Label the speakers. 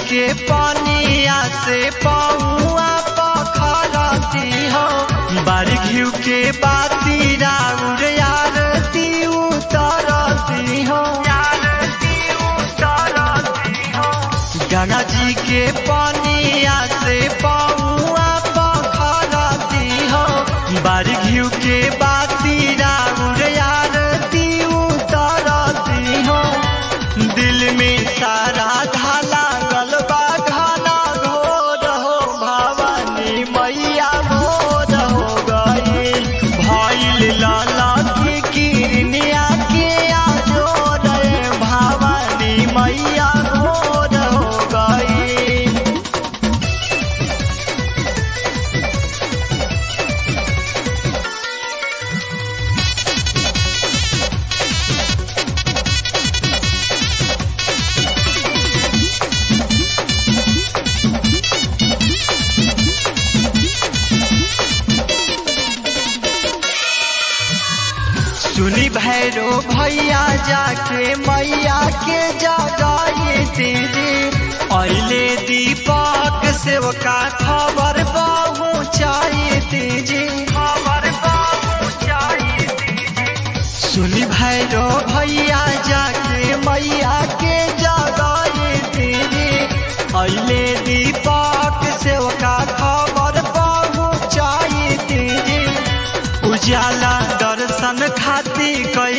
Speaker 1: के पानिया से पौआ पखरती हो बारी घिउ के बाती राउर आरती उतरती हो गंगा जी के पानिया से पौआ पखरती हो बारी घिउ के बाती राउर आरती उतरती हो दिल में सारा धाला गलबा घाना घोर हो भवानी मैया भोर हो गई भइल लाला की किरनिया के आजोर भवानी मैया भोर हो गई सुनी भैरो भैया जाके मैया के जगाई दीदी अले दीपक सेवका खबर पहुँचाई दीजी खबर पहुँचाई सुनी भैरो भैया जाके मैया के जगाई दीदी अले दीपक सेवका खबर पहुँचाई दीदी उजाला दर्शन खाती